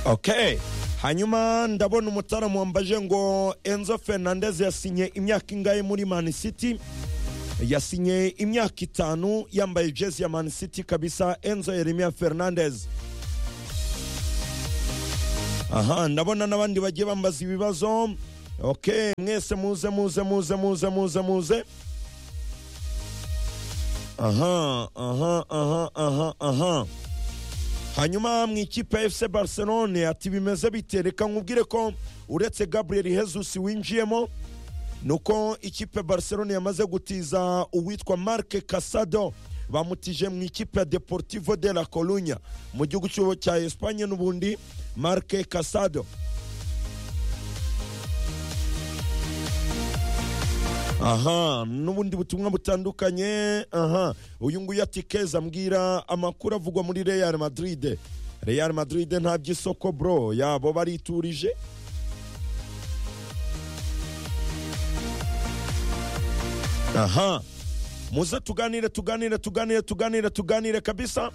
okay hanyuma ndabona umutaramu wambaje ngo enzo fernandez yasinye imyaka ingahe muri man city yasinye imyaka itanu yambaye jezi ya man city kabisa enzo yeremia fernandez aha ndabona n'abandi bagiye bambaza ibibazo ok mwese muze muze muze muze muze muze aha aha aha aha aha hanyuma mu ikipe ya fc barcelone ati bimeze bitereka nkubwire ko uretse gabriel hezusi winjiyemo ni uko ikipe barcelone yamaze gutiza uwitwa marc casado bamutije mu ikipe ya deportivo de la corunya mu gihugu cy'ubu cya esipanye n'ubundi marc casado aha n'ubundi butumwa butandukanye aha uyu nguyu ati keza mbwira amakuru avugwa muri real madrid real madrid nta by'isoko bro yabo bariturije aha muze tuganire tuganire tuganire tuganire tuganire kabisa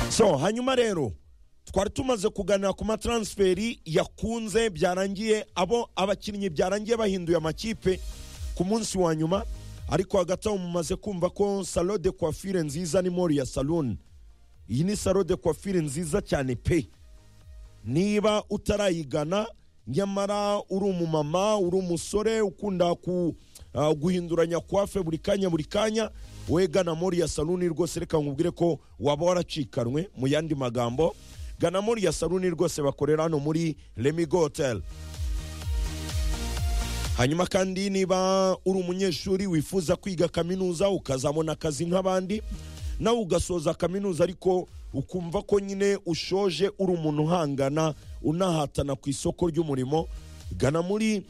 so hanyuma rero twari tumaze kuganira ku mataransiferi yakunze byarangiye abo abakinnyi byarangiye bahinduye amakipe ku munsi wa nyuma ariko hagati aho mumaze kumva ko salo de coiffure nziza ni mori ya salon iyi ni salo de coiffure nziza cyane pe niba utarayigana nyamara uri umumama uri umusore ukunda ku uh, guhinduranya kwafe buri kanya buri kanya wegana muri ya saluni rwose reka nkubwire ko waba waracikanwe mu yandi magambo gana muri ya saluni rwose bakorera hano muri remigo hoteli hanyuma kandi niba uri umunyeshuri wifuza kwiga kaminuza ukazabona akazi nk'abandi nawe ugasoza kaminuza ariko ukumva ko nyine ushoje uri umuntu uhangana unahatana ku isoko ry'umurimo gana muri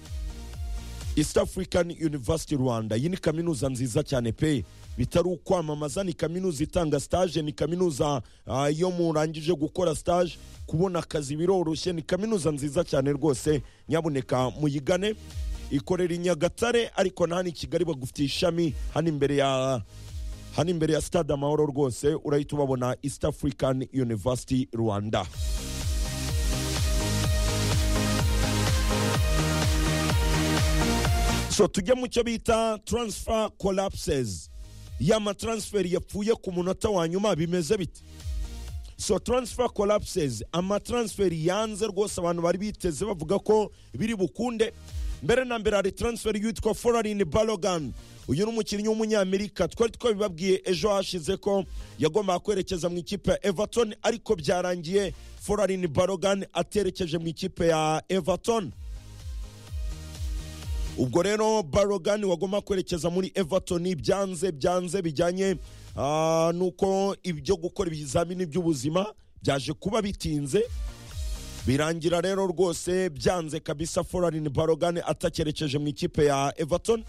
east african university rwanda iyi ni kaminuza nziza cyane pe bitari ukwamamaza ni kaminuza itanga stage ni kaminuza ah, iyo murangije gukora stage kubona akazi biroroshye ni kaminuza nziza cyane rwose nyabuneka muyigane ikorera i nyagatare ariko na hano i kigali bagufitiye ishami hano imbere ya hano imbere ya stade amahoro rwose urahita ubabona east african university rwanda so tujye mu cyo bita transfer collapses ya mataransiferi yapfuye ku munota wa nyuma bimeze bite so transfer collapses amataransiferi yanze rwose abantu bari biteze bavuga ko biri bukunde mbere na mbere hari transfer yitwa forarini balogan uyu ni umukinnyi w'umunyamerika twari twabibabwiye ejo hashize ko yagombaga kwerekeza mu ikipe ya everton ariko byarangiye forarini balogan aterekeje mu ikipe ya everton ubwo rero barogan wagomba kwerekeza muri everton byanze byanze bijyanye ah, nuko ibyo gukora ibizamini by'ubuzima byaje kuba bitinze birangira rero rwose byanze kabisa forarini barogan atakerekeje mu ikipe ya everton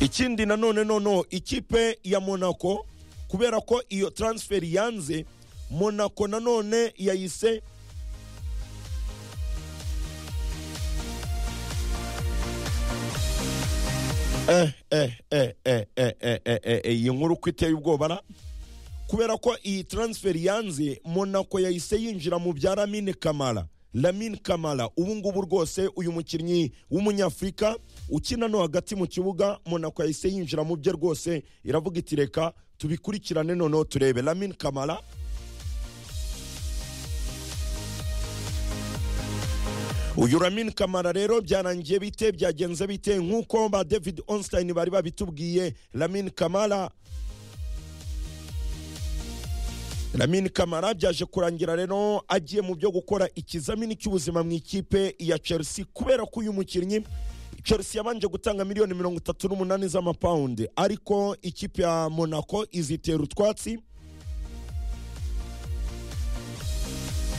ikindi nanone nono ikipe ya monaco kubera ko iyo taransiferi yanze monaco nanone yayise eh, eh, eh, eh, eh, eh, eh, eh, eh, iyi nkuru uko iteye ubwoba ra kubera ko iyi taransiferi yanze monaco yahise yinjira mu bya lamine kamara lamine kamara ubu ngubu rwose uyu mukinnyi w'umunyafurika ukina no hagati mu kibuga monaco yahise yinjira mu bye rwose iravuga iti reka tubikurikirane noneho turebe lamine kamara uyu ramin kamara rero byarangiye bite byagenze bite nk'uko ba david onstein bari babitubwiye ramin kamara ramin kamara byaje kurangira rero agiye mu byo gukora ikizamini cy'ubuzima mu ikipe ya chelsea kubera ko uyu mukinnyi chelsea yabanje gutanga miliyoni mirongo itatu n'umunani z'amapawundi ariko ikipe ya monaco izitera utwatsi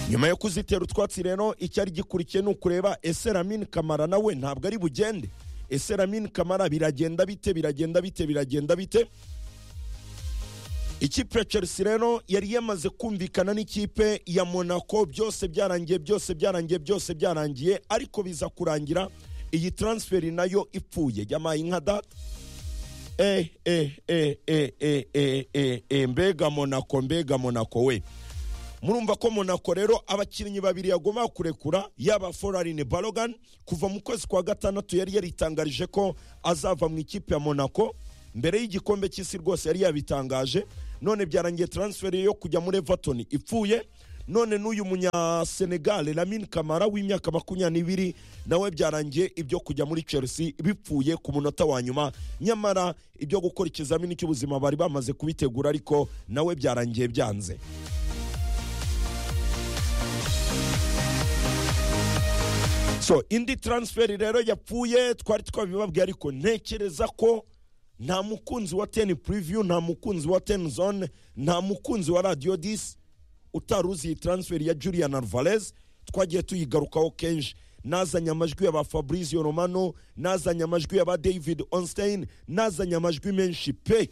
nyuma yo kuzitera utwatsi rero icyari gikurikiye ni ukureba ese ramin kamara nawe ntabwo ari bugende ese ramin kamara biragenda bite biragenda bite biragenda bite ikipe ya chelsea rero yari yamaze kumvikana n'ikipe ya monaco byose byarangiye byose byarangiye byose byarangiye ariko biza kurangira iyi taransiferi nayo ipfuye yabaye nka data eh eh eh eh eh eh eh eh mbega monako mbega monako we murumva ko monako rero abakinnyi babiri yagomba kurekura yaba forarine barogan kuva mu kwezi kwa gatandatu yari yaritangarije ko azava mu ikipe ya monako mbere y'igikombe cy'isi rwose yari yabitangaje none byarangiye taransiferi yo kujya muri everton ipfuye none n'uyu munyasenegale lamin kamara w'imyaka makumyabiri nawe byarangiye ibyo kujya muri chelsea bipfuye ku munota wa nyuma nyamara ibyo gukora ikizamini cy'ubuzima bari bamaze kubitegura ariko nawe byarangiye byanze so indi taransiferi rero yapfuye twari twabibabwiye ariko ntekereza ko nta mukunzi wa teni puriviyu nta mukunzi wa teni zone nta mukunzi wa radiyo disi utari uzi iyi taransiferi ya julian alvarez twagiye tuyigarukaho kenshi nazanye amajwi y'aba fabrizio romano nazanye amajwi y'aba david onstein nazanye amajwi menshi pe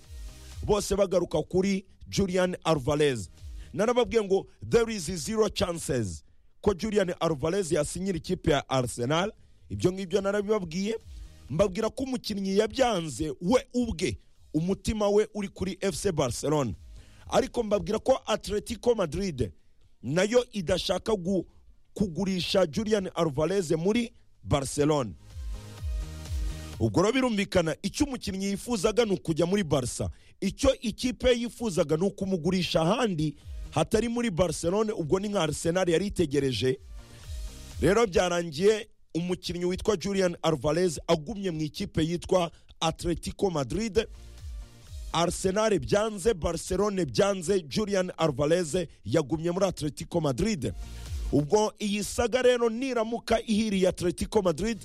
bose bagaruka kuri julian alvarez narababwiye ngo there is zero chances ko julian alvarez yasinyira ikipe ya arsenal ibyo ngibyo narabibabwiye mbabwira ko umukinnyi yabyanze we ubwe umutima we uri kuri fc barcelona ariko mbabwira ko atletico madrid nayo idashaka gu- kugurisha julian alvarez muri barcelona ubwo rero birumvikana icyo umukinnyi yifuzaga ni ukujya muri barca icyo ikipe yifuzaga ni ukumugurisha ahandi hatari muri barcelona ubwo ni nka arsenal yari itegereje rero byarangiye umukinnyi witwa julian alvarez agumye mu ikipe yitwa atletico madrid arsenal byanze barcelone byanze julian alvarez yagumye muri atletico madrid ubwo iyi saga rero niramuka ihiriye atletico madrid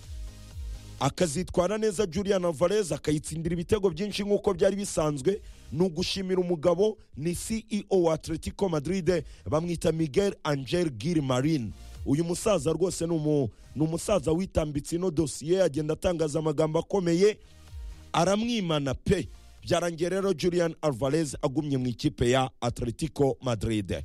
akazitwara neza julian alvarez akayitsindira ibitego byinshi nk'uko byari bisanzwe ni ugushimira umugabo ni ceo wa atletico madrid bamwita miguel angel gil marin uyu musaza rwose ni umu- ni umusaza witambitse ino dosiye agenda atangaza amagambo akomeye aramwimana pe byarangiye rero julian alvarez agumye mu ikipe ya atletico madrid